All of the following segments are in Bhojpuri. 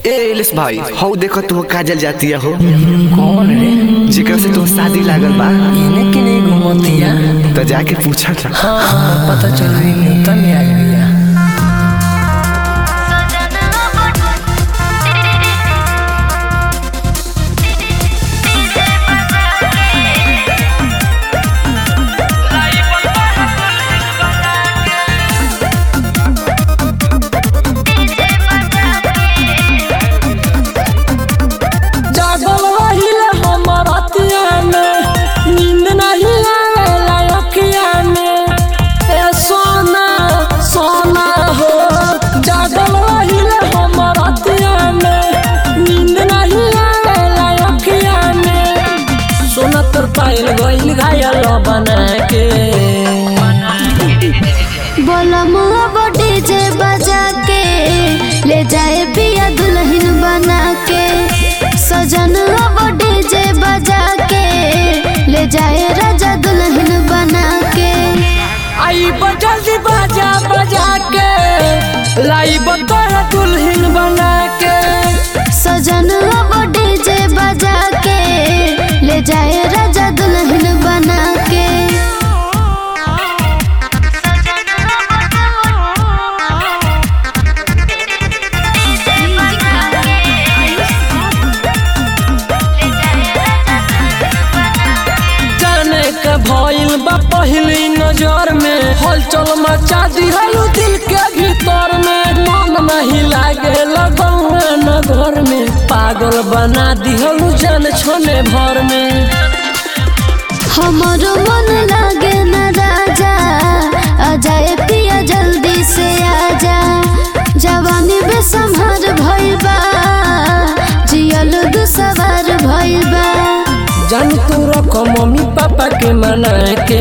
ए इलिस भाई हौ देखो तू काजल जाती हो कौन रे जेकरा से तू शादी लागल बा इने के नहीं घुमतिया तो जाके पूछा था हाँ हाँ पता चल रही न्यूतन में आई भैया जागल रहिले हमर अतिया में नींद नहीं आवेला अखिया में ए सोना सोना हो जागल रहिले हमर अतिया में नींद नहीं आवेला अखिया में सोना तोर पायल गइल घायल बना के बोला मुआ बॉडी जे बजा के ले जाए पिया दुल्हन बना के सजन बॉडी जे बजा के ले जाए राजा दुल्हन बना के आई बजल दी बाजा बजा के लाई बतोरा दुल्हन बना के सजन बॉडी जे बजा के ले जाए राजा दुल्हन बना के जाने के भइल बा पहली नजर में हलचल मचा दिहलू दिल के भीतर में मन नहीं लागे लगौआ नगर में पागल बना दिहलू जान छोने भर में हमारो मन लागे न राजा आ जाए पिया जल्दी से आजा जवानी बेसम्हर भइल बा जियल दुसवार भइल बा जान तू रखो मम्मी पापा के मना के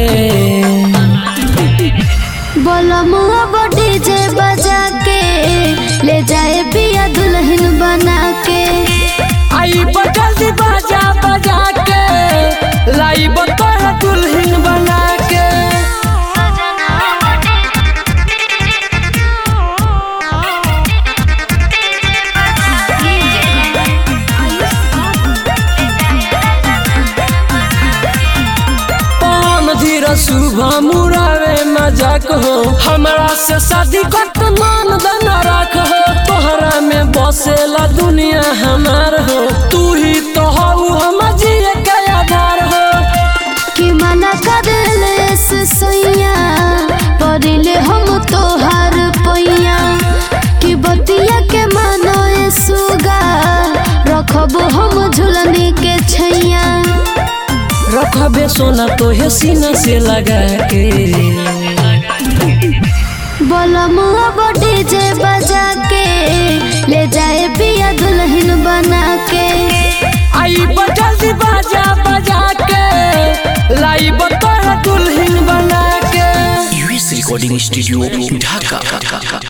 बोला मुआ बॉडी जे बजा के ले जाए पिया दुल्हन बना के आई बजल दी बाजा बजा के लाई बतोरा दुल्हन बना के पान धीर सुबह मुरावे मजाक हो हमरा से शादी कट मान दना राख हो तोहरा में बसेला दुनिया हमार हो तू ही तो हऊ हम जिए के आधार हो कि मना कर ले से सैया परिले हम तोहार पैया कि बतिया के मानो ए सुगा रखब हम झुलनी के छैया रखबे सोना तो है सीना से लगा के बोला मुआ बॉडी जे बजा के ले जाए पिया दुल्हन बना के आई बजल दी बाजा बजा के लाई बतोरा दुल्हन बना के यूएस रिकॉर्डिंग स्टूडियो ढाका